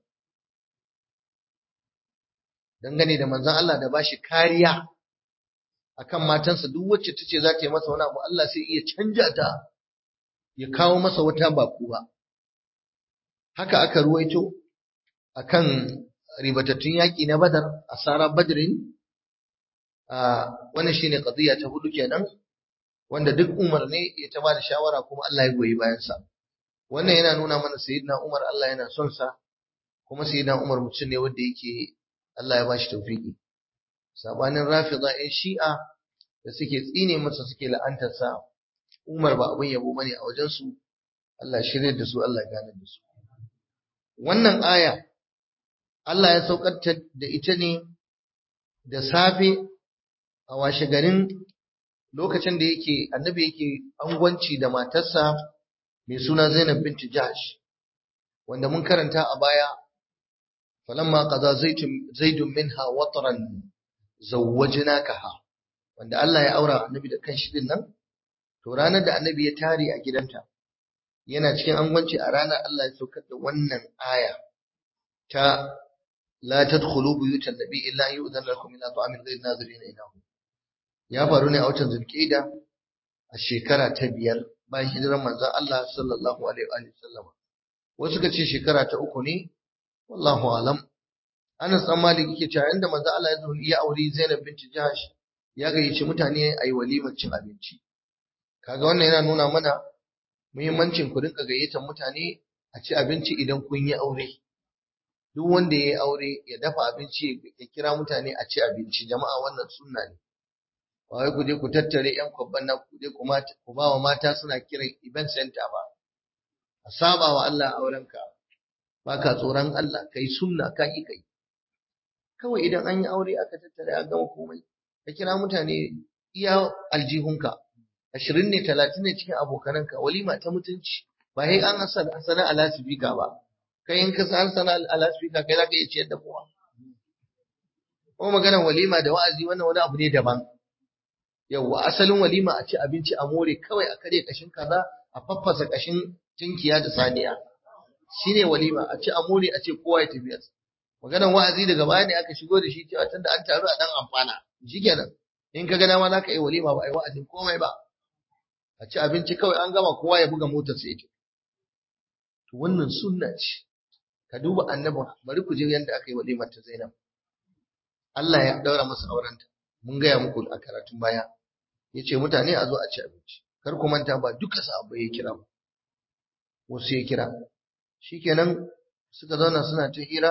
dangane da manzon Allah da bashi kariya akan matansa duk wacce tace za ta yi masa wani abu Allah sai iya canja ta ya kawo masa wata baku ba haka aka ruwaito akan ribatattun yaƙi na Badar asara Badrin wannan shine qadiya ta hudu kenan wanda duk Umar ne ya ta bada shawara kuma Allah ya goyi bayan sa wannan yana nuna mana sayyidina Umar Allah yana son sa kuma sayyidina Umar mutum ne wanda yake Allah ya bashi tawfiki sabanin Rafida ɗin Shi'a da suke tsine masa suke la'antar sa Umar ba abin yabo bane a wajen su Allah shirye da su Allah ya gane da su wannan aya Allah ya saukar da ita ne da safe a washe garin lokacin da yake annabi yake angwanci da matarsa mai suna Zainab binti Jahsh wanda mun karanta a baya falamma qada zaidun minha watran zawwajnakaha wanda Allah ya aura annabi da kanshi din nan to ranar da annabi ya tare a gidanta yana cikin angwanci a ranar Allah ya saukar da wannan aya ta la tadkhulu buyutan nabi illa an yu'zana lakum ila ta'amin ghayr nazirin inahu ya faru ne a watan zulqa'ida a shekara ta biyar bayan hijirar manzon Allah sallallahu alaihi wa sallam wasu suka ce shekara ta uku ne wallahu alam Anas dan Malik yake cewa inda manzon Allah ya zo ya auri Zainab binti Jahsh ya gayyaci mutane ayi walimar cin abinci kaga wannan yana nuna mana muhimmancin ku rinka gayyatar mutane a ci abinci idan kun yi aure duk wanda ya yi aure ya dafa abinci ya kira mutane a ci abinci jama'a wannan sunna ne ba wai ku je ku tattare yan kwabban na ku je ku ba wa mata suna kiran event center ba a saba wa Allah aurenka ba ka tsoron Allah kai sunna ka yi kai kawai idan an yi aure aka tattare a gama komai ka kira mutane iya aljihunka ashirin ne talatin ne cikin abokananka walima ta mutunci ba sai an sana a lasifika ba kai in ka san sana a lasifika kai za ka iya ciyar da kowa kuma maganar walima da wa'azi wannan wani abu ne daban yawwa asalin walima a ci abinci a more kawai a karya kashin kaza a faffasa kashin tinkiya da saniya shine walima a ci a more a ce kowa ya tafi maganar wa'azi daga baya ne aka shigo da shi cewa tunda an taru a dan amfana shikenan in ka ga dama za ka yi walima ba a yi wa'azin komai ba a ci abinci kawai an gama kowa ya buga motar sai to wannan sunna ce ka duba annabi bari ku je yanda aka yi walimar ta Zainab Allah ya daura masa aurenta mun gaya muku a karatun baya yace mutane a zo a ci abinci kar ku manta ba duka sahabbai ya kira ba wasu ya kira shikenan suka zauna suna ta hira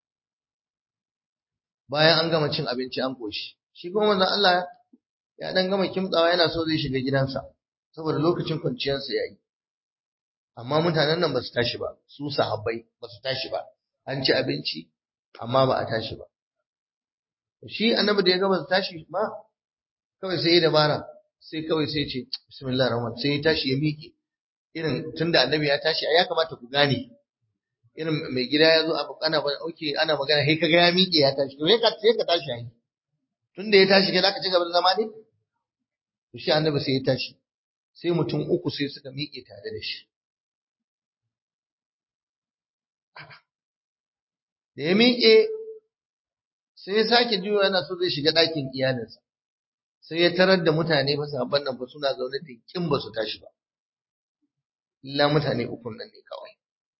bayan an gama cin abinci an koshi shi kuma manzon Allah ya dan gama kimtsawa yana so zai shiga gidansa saboda lokacin kwanciyarsa yayi amma mutanen nan ba su tashi ba su sahabbai ba su tashi ba an ci abinci amma ba a tashi ba shi annabi da ya ga ba su tashi ba kawai sai ya dabara sai kawai sai ce bismillahir rahman sai ya tashi ya miƙe irin tunda annabi ya tashi ya kamata ku gane irin mai gida ya zo abu ana ba okay ana magana sai kaga ya miƙe ya tashi to sai ka sai ka tashi yayi tunda ya tashi kai zaka ci gaba da zama ne to shi annabi sai ya tashi sai mutum uku sai suka miƙe tare da shi da ya miƙe sai ya sake juyo yana so zai shiga ɗakin iyalinsa sai ya tarar da mutane ba sabon nan ba suna zaune da kin ba su tashi ba illa mutane ukun nan ne kawai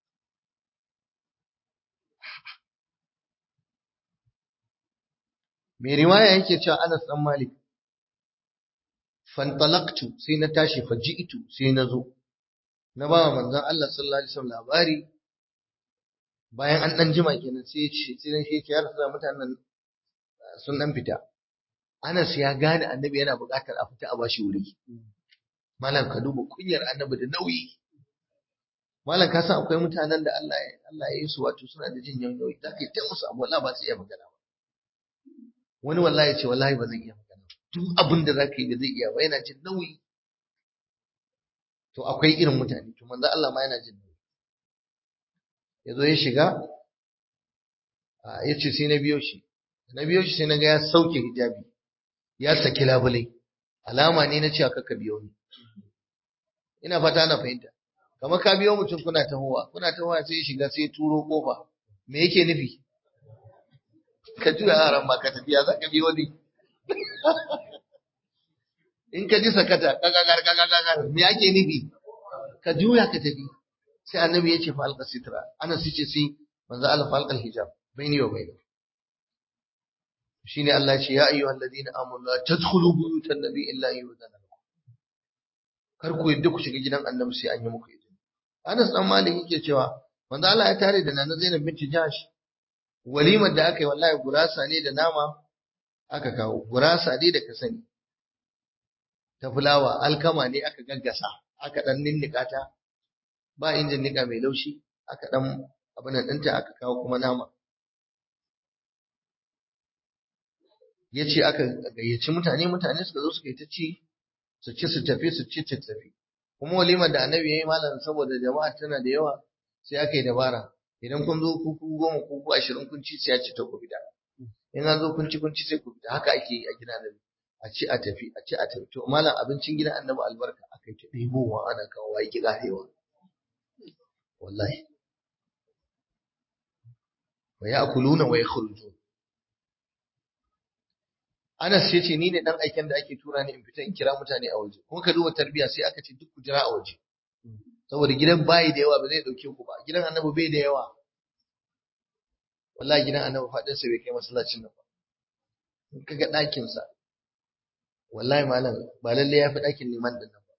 mai riwaya yake cewa Anas dan Malik fantalaqtu sai na tashi faji'tu sai na zo na ba manzon Allah sallallahu alaihi wasallam labari bayan an dan jima kenan sai ya ce sai shi ya rasu mutanen sun dan fita Anas ya gane annabi yana buƙatar a fita a bashi wuri malam ka duba kunyar annabi da nauyi malam ka san akwai mutanen da Allah ya Allah ya yi su wato suna da jin nauyi da kai ta musu abu wallahi ba su iya magana ba wani wallahi ya ce wallahi ba zan iya magana duk abin da zaka yi da zai iya ba yana jin nauyi to akwai irin mutane to manzo Allah ma yana jin nauyi ya zo ya shiga ya ce sai na biyo shi na biyo shi sai na ga ya sauke hijabi ya saki labule alama ne na cewa kakka biyo ni ina fata ana fahimta kamar ka biyo mutum kuna tahowa kuna tahowa sai ya shiga sai ya turo kofa me yake nufi ka juya yaran ma ka tafiya za ka biyo ni in ka ji sakata kagagar kagagar me ake nufi ka juya ka tafi sai annabi ya ce fa alqa sitra ana sice sai manzo Allah fa alqal hijab baini wa baini shine Allah ya ce ya ayyuhal ladina amanu la tadkhulu buyutan nabi illa yu'zana lakum kar ku yadda ku shiga gidan annabi sai an yi muku izini Anas dan Malik yake cewa manzo Allah ya tare da Nana Zainab binti Jahsh walimar da aka yi wallahi gurasa ne da nama aka kawo gurasa ne da ka sani ta fulawa alkama ne aka gaggasa aka dan ninnika ta ba injin nika mai laushi aka dan abin nan ɗinta aka kawo kuma nama ya ce aka gayyaci mutane mutane suka zo suka yi ta ci su ci su tafi su ci su tafi kuma walimar da annabi ya yi malam saboda jama'a tana da yawa sai aka yi dabara idan kun zo ku goma ku ku ashirin kun ci sai ya ci ta ku fita in an zo kun ci kun ci sai ku fita haka ake yi a gidan annabi a ci a tafi a ci a tafi to malam abincin gidan annabi albarka aka yi ta ɗebowa ana kawo wa ki ƙarewa wallahi wa ya'kuluna wa yakhrujun Anas ya ce ni ne dan aiken da ake tura ni in fita in kira mutane a waje kuma ka duba tarbiya sai aka ce duk ku jira a waje saboda gidan bayi da yawa ba zai dauke ku ba gidan annabi bai da yawa wallahi gidan annabi fadin sa bai kai masallacin nan ba in kaga ɗakin sa wallahi malam ba lalle ya fi ɗakin liman din nan ba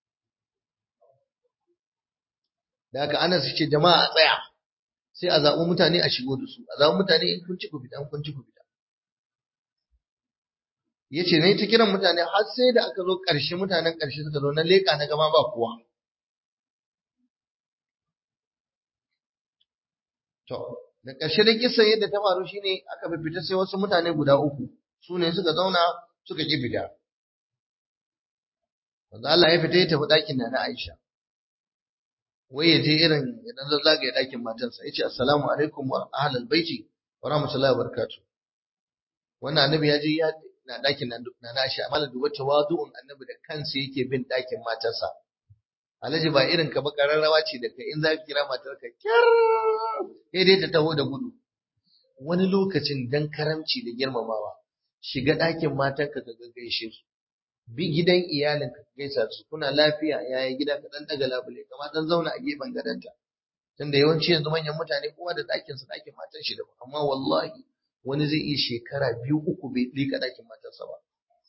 da haka Anas ya ce jama'a a tsaya sai a zaɓi mutane a shigo da su a zaɓi mutane in kun ci ku fita in kun ci ku fita ya ce na ta kiran mutane har sai da aka zo ƙarshe mutanen ƙarshe suka zo na leƙa na gama ba kowa to da ƙarshe da kisan yadda ta faru shine aka fita sai wasu mutane guda uku su ne suka zauna suka ƙi fita wanda Allah ya fita ya tafi ɗakin na na Aisha wai ya je irin idan zazzaga ya ɗakin matansa ya ce assalamu alaikum wa ahlal baiti wa rahmatullahi wa barakatuh wannan annabi ya je ya na ɗakin na na Aisha amma duba tawadu'un annabi da kansa yake bin ɗakin matarsa Alhaji ba irin ka ba kararrawa ce da kai in za ka kira matar ka kyar sai dai ta taho da gudu wani lokacin dan karamci da girmamawa shiga ɗakin matarka ka gaishe su bi gidan iyalinka ka gaisa su kuna lafiya yaya gida ka dan daga labule kamar dan zauna a gefen gadonta tunda yawanci yanzu manyan mutane kowa da ɗakin sa ɗakin matar shi da amma wallahi wani zai iya shekara biyu uku bai lika ɗakin matarsa ba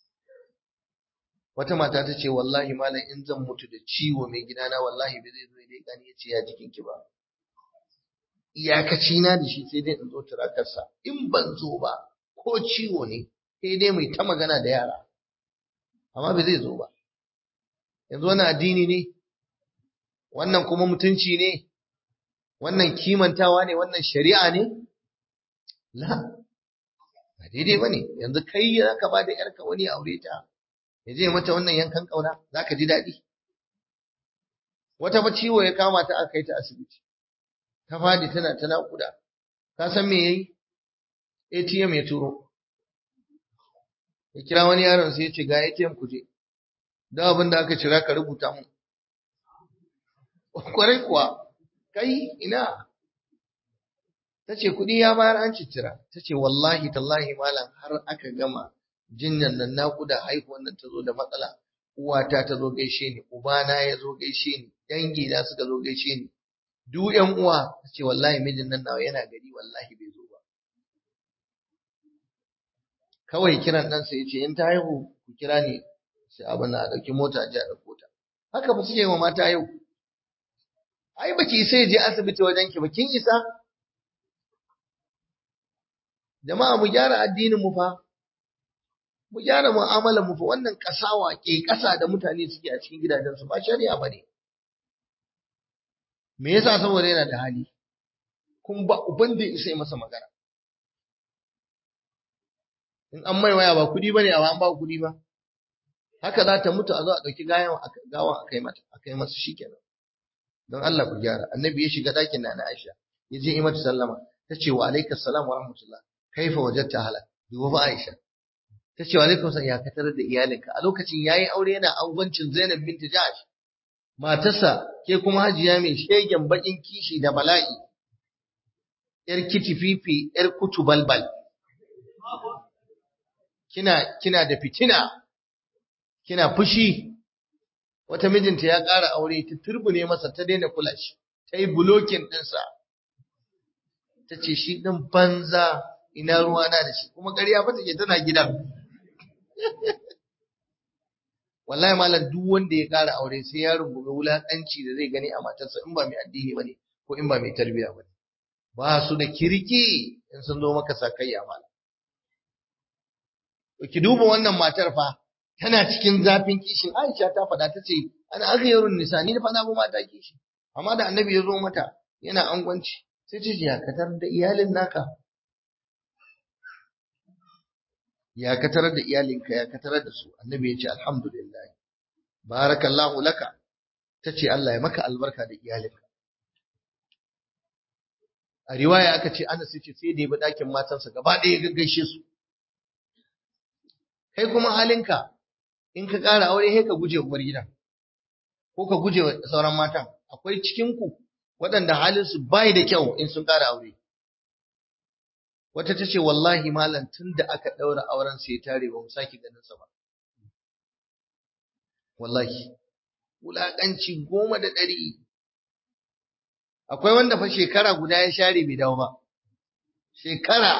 wata mata ta ce wallahi malam in zan mutu da ciwo mai gidana wallahi bai zai zo ya leƙa ni ya ce ya jikin ki ba iyakaci na da shi sai dai in zo turakarsa in ban zo ba ko ciwo ne sai dai mai ta magana da yara amma bai zai zo ba yanzu wannan addini ne wannan kuma mutunci ne wannan kimantawa ne wannan shari'a ne la ba daidai ba ne yanzu kai za ka ba da ‘yarka wani aure ta ya je mata wannan yankan ƙauna za ka ji daɗi wata ba ciwo ya kama ta aka kai ta asibiti ta fadi tana ta naƙuda ka san me yayi ATM ya turo ya kira wani yaron sai ya ce ga ATM ku je da abin da aka cira ka rubuta mu kwarai kuwa kai ina ta ce kuɗi ya bayar an cicira ta ce wallahi tallahi malam har aka gama jinyan nan naƙuda haihuwan nan ta zo da matsala uwata ta zo gaishe ni ubana ya zo gaishe ni dangi na suka zo gaishe ni duk ƴan uwa ta ce wallahi mijin nan nawa yana gari wallahi bai zo ba kawai kiran ɗansa ya ce in ta haihu ku kira ni sai abin na a ɗauki mota a je a ɗauko ta haka ba suke wa mata yau ai baki isa ya je asibiti wajen ki ba kin isa jama'a mu gyara addinin mu fa mu gyara mu'amalar mu fa wannan kasawa ke kasa da mutane suke a cikin gidajen su ba shari'a bane me yasa saboda yana da hali kun ba uban da isa masa magana in an mai waya ba kudi bane a an ba kudi ba haka za ta mutu a zo a dauki gawan gawan akai mata akai masa shikenan don Allah ku gyara annabi ya shiga dakin na Aisha ya je yi mata sallama ta ce wa alaikas salam wa rahmatullah kaifa wajadta halak duba ba Aisha ta ce wa alaikum salam ya katar da iyalinka a lokacin yayi aure yana angwancin Zainab binti Jahsh matarsa ke kuma hajiya mai shegen bakin kishi da bala'i yar kitififi yar kutu balbal kina kina da fitina kina fushi wata mijinta ya ƙara aure ta turbune masa ta daina kula shi ta yi bulokin ɗinsa ta ce shi ɗin banza ina ruwana da shi kuma ƙarya ba take tana gidan wallahi malam duk wanda ya ƙara aure sai ya rungume wulaƙanci da zai gani a matarsa in ba mai addini bane ko in ba mai tarbiyya bane ba su da kirki in sun zo maka sakayya malam ki duba wannan matar fa tana cikin zafin kishin Aisha ta faɗa ta ce ana aghyarun nisa ni fa na bu mata kishi amma da annabi ya zo mata yana angwanci sai ta ji katar da iyalin naka ya ka tarar da iyalinka ya ka tarar da su annabi ya ce alhamdulillah barakallahu laka ta ce Allah ya maka albarka da iyalinka a riwaya aka ce Anas ce sai da ya bi ɗakin matansa gaba ɗaya ya gaggaishe su kai kuma halinka in ka ƙara aure sai ka guje uwar gidan ko ka guje sauran matan akwai cikin ku waɗanda halin su bai da kyau in sun ƙara aure wata ta ce wallahi malam tun da aka ɗaura auren sai tare ba mu sake ganin sa ba wallahi wulaƙanci goma da ɗari akwai wanda fa shekara guda ya share bai dawo ba shekara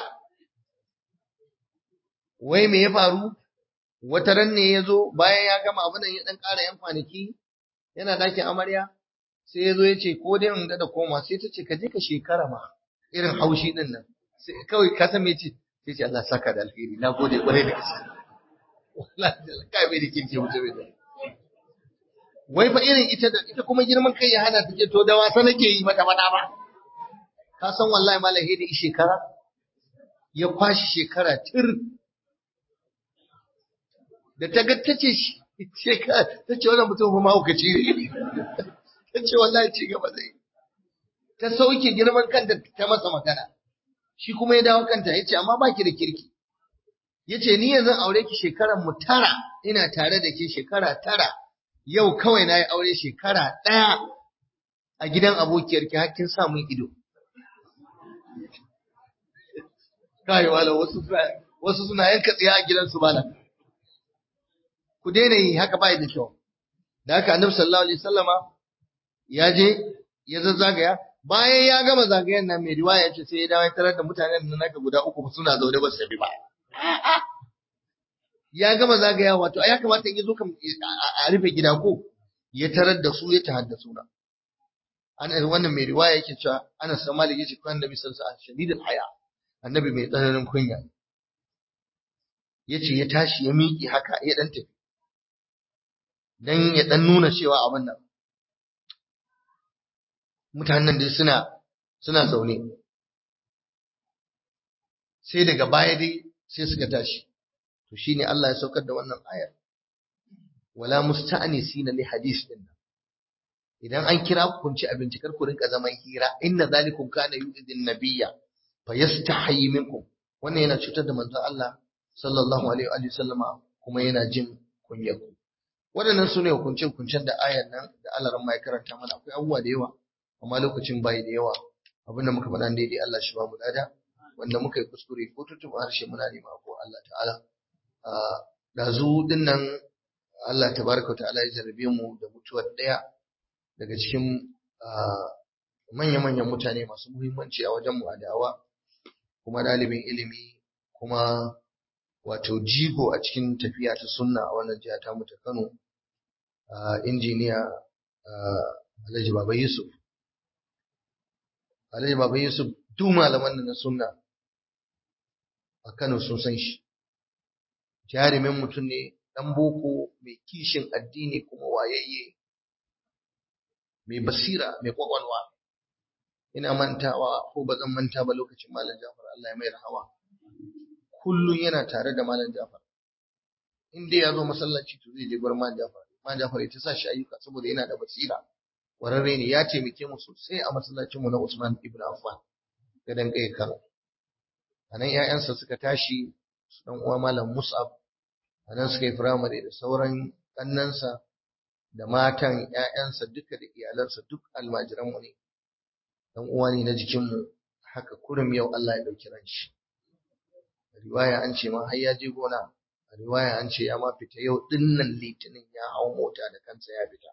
wai me ya faru wata ran ne ya zo bayan ya gama abin ya dan ƙara yan kwanaki yana ɗakin amarya sai ya zo ya ce ko dai in da koma sai ta ce ka je ka shekara ma irin haushi din nan sai kawai ka san me ce sai ce Allah saka da alheri na gode kwarai da gaske wallahi kai bai da kinke mutum da wai fa irin ita da ita kuma girman kai ya hana take to da wasa nake yi mata bana ba ka san wallahi malam da shekara ya kwashi shekara tir da ta ga tace shekara tace wannan mutum fa mahaukaci ne tace wallahi ci gaba zai ta sauke girman kanta ta masa magana shi kuma ya dawo kanta yace amma baki da kirki yace ni yanzu aure ki shekaran mu tara ina tare da ke shekara tara yau kawai na yi aure shekara ɗaya a gidan abokiyarki hakkin sa mun ido. Kai wala wasu wasu suna yanka tsiya a gidansu bana. Ku daina yi haka bai da kyau. Da haka Annabi sallallahu alaihi wasallama ya je ya zazzagaya bayan ya gama zagayen nan mai riwaya ce sai ya dawo ya tarar da mutanen nan naka guda uku suna zaune ba su tafi ba. ya gama zagaya wato ya kamata in zo kam a rufe gida ko ya tarar da su ya tahaddasu na ana wannan mai riwaya yake cewa ana san malik yace kan nabi sallallahu alaihi wasallam shadidul haya annabi mai tsananin kunya yace ya tashi ya miƙe haka ya dan tafi dan ya dan nuna cewa abin nan mutanen da suna suna zaune sai daga baya dai sai suka tashi to shine Allah ya saukar da wannan ayar wala musta'nisina li hadis din idan an kira ku kun ci abinci kar ku rinka zaman hira inna zalikum kana yu'idin nabiyya fayastahi minkum wannan yana cutar da manzon Allah sallallahu alaihi wa sallama kuma yana jin kunyar ku waɗannan sune hukunce hukuncen da ayar nan da Allah ran mai karanta mana akwai abubuwa da yawa amma lokacin bai da yawa abinda muka faɗa daidai Allah shi ba mu lada wanda muka yi kuskure ko tuntuɓa harshe muna nema ko Allah ta'ala ɗazu ɗin nan Allah tabaraka wa ta'ala ya jarabe mu da mutuwar ɗaya daga cikin manya-manyan mutane masu muhimmanci a wajen mu a da'awa kuma ɗalibin ilimi kuma wato jigo a cikin tafiya ta sunna a wannan jiha ta mu ta Kano injiniya Alhaji Baba Yusuf Alhaji Baba Yusuf duk malaman nan na sunna a Kano sun san shi jarumin mutum ne ɗan boko mai kishin addini kuma wayayye mai basira mai kwakwalwa ina mantawa ko ba zan manta ba lokacin malam Jafar Allah ya mai rahama kullum yana tare da malam Jafar in dai ya zo masallaci to zai je gurin malam Jafar malam Jafar ya ta sa shi ayyuka saboda yana da basira wararre ne ya taimake mu sosai a masallacin mu na Usman ibn Affan gadan kai Kano anan ƴaƴansa suka tashi su dan uwa malam Mus'ab anan suka yi firamare da sauran ƙannansa da matan ƴaƴansa duka da iyalansa duk almajiranmu ne dan uwa ne na jikinmu haka kurum yau Allah ya ɗauki ran shi riwaya an ce ma har ya je gona a riwaya an ce ya ma fita yau dinnan litinin ya hau mota da kansa ya fita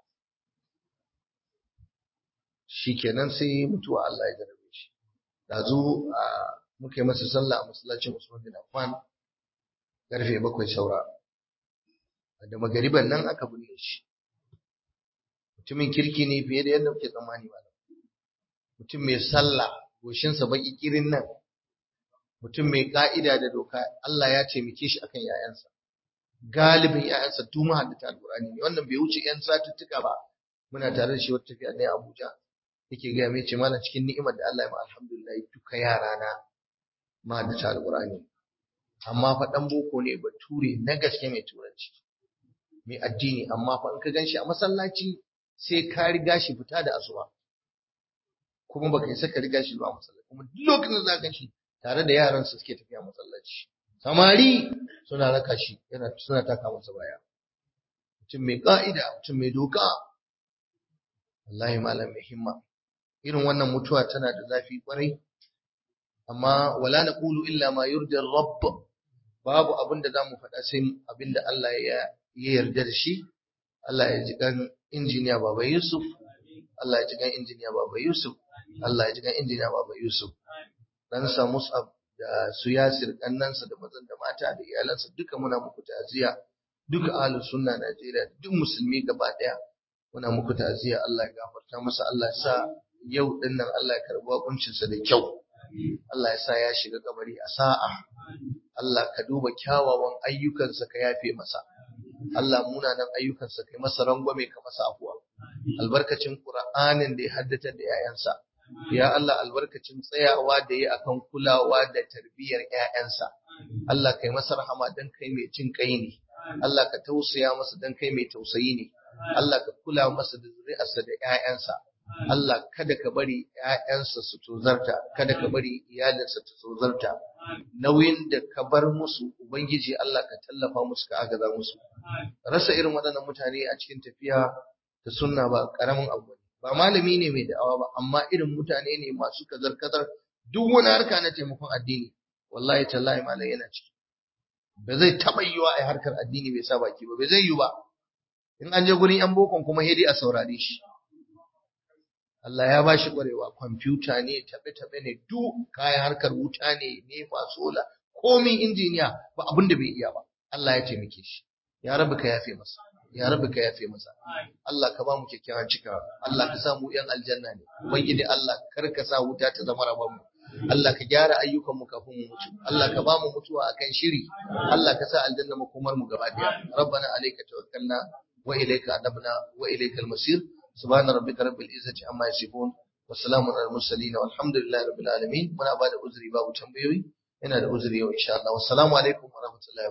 shikenan sai mutuwa Allah ya jarabe shi dazu muka yi masa sallah a masallacin Usman bin Affan karfe bakwai saura da magariban nan aka binne shi mutumin kirki ne fiye da yadda muke tsammani ba mutum mai sallah goshinsa baki kirin nan mutum mai ka'ida da doka Allah ya taimake shi akan yayansa galibin yayansa duk mahaddata alqur'ani ne wannan bai wuce yan satuttuka ba muna tare da shi wata tafiya ne Abuja yake ga mai ce mana cikin ni'imar da Allah ya ma alhamdulillah duka yara na mahaddata alqur'ani amma fa dan boko ne bature na gaske mai turanci mai addini amma fa in ka ganshi a masallaci sai ka riga shi fita da asuba kuma baka yi saka riga shi zuwa masallaci kuma duk lokacin da za ka shi tare da yaran su suke tafiya masallaci samari suna raka shi yana suna taka masa baya mutum mai ka'ida mutum mai doka wallahi malam mai himma irin wannan mutuwa tana da zafi kwarai amma wala naqulu illa ma yurdi rabb babu abin da zamu faɗa sai abin da Allah ya yarda da shi Allah ya ji kan injiniya baba Yusuf Allah ya ji kan injiniya baba Yusuf Allah ya ji kan injiniya baba Yusuf dan sa Mus'ab da su Yasir kannansa da mazan da mata da iyalansa duka muna muku ta'aziya duka ahlus sunna Najeriya duk musulmi gaba daya muna muku ta'aziya Allah ya gafarta masa Allah ya sa yau din nan Allah ya karbi hukuncinsa da kyau Allah ya sa ya shiga kabari a sa'a Allah ka duba kyawawan ayyukansa ka yafe masa Allah munanan ayyukansa kai masa rangwame ka masa afuwa albarkacin Qur'anin da ya haddatar da 'ya'yansa ya Allah albarkacin tsayawa da ya akan kulawa da tarbiyyar 'ya'yansa Allah kai masa rahama dan kai mai cin kai ne Allah ka tausaya masa dan kai mai tausayi ne Allah ka kula masa da zuri'arsa da 'ya'yansa Allah kada ka bari ‘ya'yansa su tozarta, kada ka bari iyalinsa ta tozarta, nauyin da ka bar musu, Ubangiji Allah ka tallafa musu ka agaza musu. Rasa irin waɗannan mutane a cikin tafiya da sunna ba ƙaramin abu ne. Ba malami ne mai da'awa ba, amma irin mutane ne masu kazar-kazar duk wani harka na taimakon addini. Wallahi tallahi malam yana ciki. Ba zai taɓa yiwa a harkar addini bai sa baki ba, bai zai yiwu ba. In an je gurin ‘yan bokon kuma hedi a saurare shi. Allah ya ba shi ƙwarewa kwamfuta ne taɓe-taɓe ne duk kayan harkar wuta ne nefa sola komin injiniya ba abin da bai iya ba Allah ya taimake shi ya rabu ka yafe masa ya rabu ka yafe masa Allah ka ba mu kyakkyawan cikawa Allah ka sa mu yan aljanna ne ubangiji Allah kar ka sa wuta ta zama rabon mu Allah ka gyara ayyukan mu kafin mu mutu Allah ka ba mu mutuwa akan shiri Allah ka sa aljanna makomar mu gaba daya rabbana alayka tawakkalna wa ilayka adabna wa ilaykal masir سبحان ربك رب العزة عما يصفون والسلام على المرسلين والحمد لله رب العالمين muna bada uzuri babu tambayoyi yana da uzuri yau insha Allah wassalamu alaikum warahmatullahi